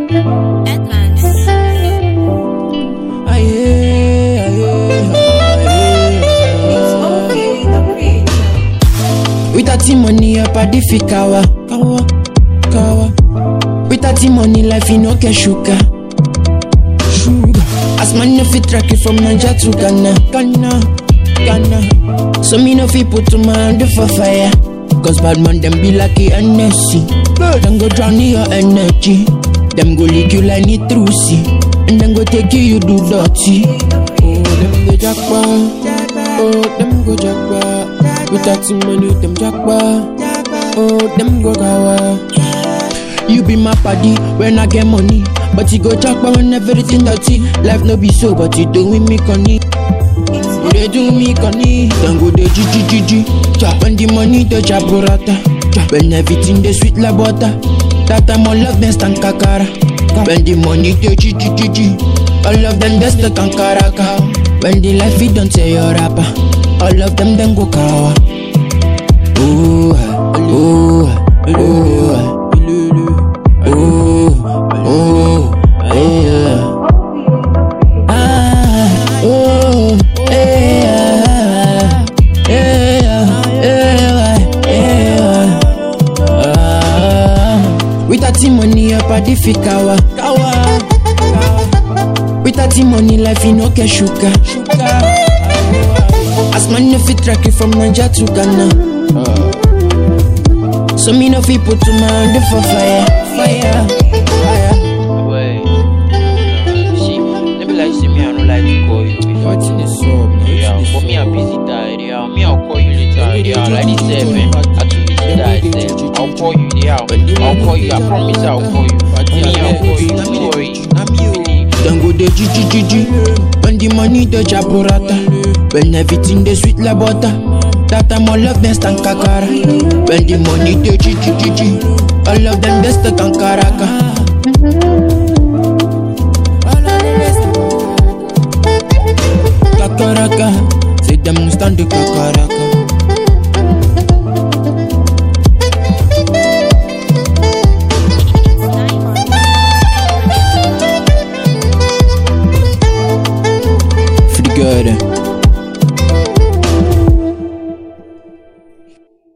Edmonds. Aye, aye, aye. With that money up at the fikawa, kawa, kawa. With that money life you no get sugar, sugar. As man no fit track it from Niger to Ghana, Ghana, Ghana. So me no fit put my hand for fire. Cause bad man them be like a NSC. Them go drown in your energy. Them go lick you like nitrusi. And then go take you, you do dirty. Oh, them go jackpot. Oh, them go jackpot. With that money, them jackpot. Oh, them go gawa. You be my paddy when I get money. But you go jackpot when everything dirty. Life no be so, but you doing me conny. You dey do me conny. Then go dey gigi gigi. Chop when the money the jaburata. Chop when everything dey sweet like butter. That time all of them stand kakara. When the money dey gigi gigi. All of them dey stuck on karaka. When the life it don't say your rapper. All of them then go kawa. Ooh, ah, ooh, ah, ooh, ah. Ooh, ooh, yeah. Ah, ooh, yeah, yeah, yeah, yeah. Ah, With that money up at the fikawa, kawa. With that money life you no get sugar, sugar. As man no fit track it from Niger to Ghana. So me no fit put my hand for fire, fire, fire. Wait. See, let me like say me, I don't like to call you. before. What's in the sub? Yeah, but me, I'm busy died. Yeah, me, I'll call you later. Yeah, like this seven. I too busy died. Then I'll call you. Yeah, I'll call you. I promise I'll call you. Me, I'll call you. Don't worry. Believe. Then go the gigi gigi When the money the jaburata When everything they sweet like butter That time all of them stand kakara When the money the gigi gigi All of them they stuck on karaka Kakaraka Say them stand the kakara